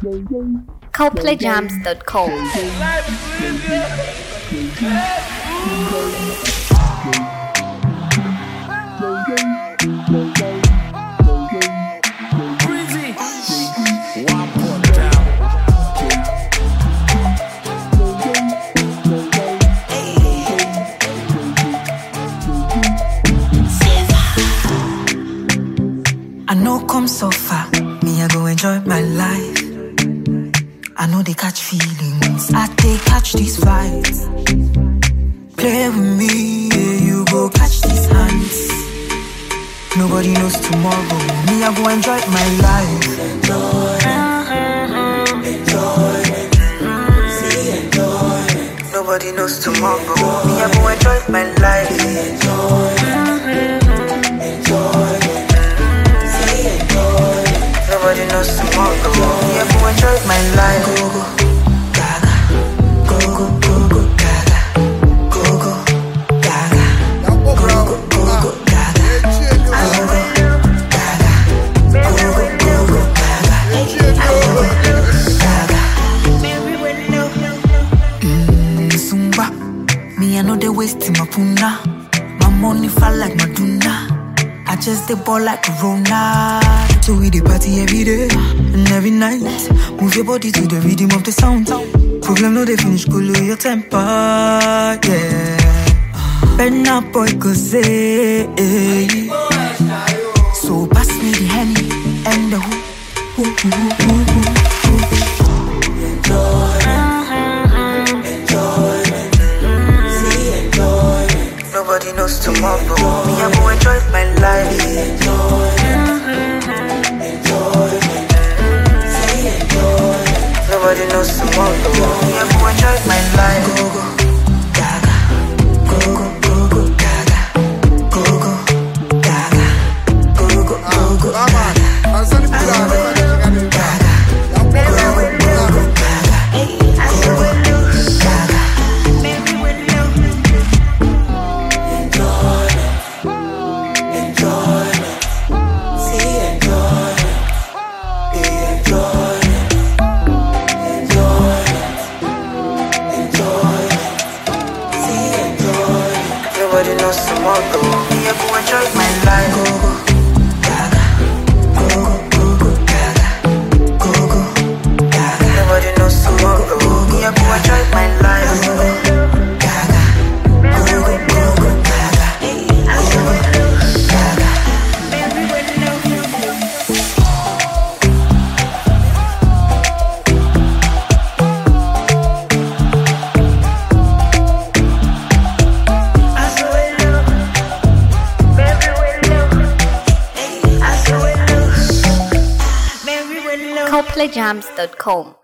ColdplayJams.com. Breezy. One point down. I know come so far, me I go enjoy my life. I know they catch feelings, I they catch these fights. Play with me, yeah, you go catch these hands. Nobody knows tomorrow, me I go enjoy my life. Nobody knows tomorrow, me I go enjoy my life. Nobody knows tomorrow. Yeah, go enjoy my life. Go go gaga, go go go go gaga, go go gaga, go go go go gaga, go go gaga, go go go go gaga, go go gaga. Mm, Zumba, me I know they wasting my puna. My money fall like Madonna. I just the ball like Corona. So we the party every day and every night. Move your body to the rhythm of the sound. Problem no they finish cool your temper, yeah. Bend up boy go say. So pass me the henny and the who, who, who, who, who, who. Nobody knows tomorrow. Me, I go enjoy my life. Nobody knows tomorrow. Me, I go enjoy my life. Go go gaga, go go go go gaga, go go gaga, go go go go gaga, Nobody knows tomorrow. Me, I go enjoy my life. Go go gaga, go go go go gaga, go go gaga. Nobody knows tomorrow. Me, I go enjoy my life. Go go gaga, go go go go gaga, go go gaga. ColdplayJams.com.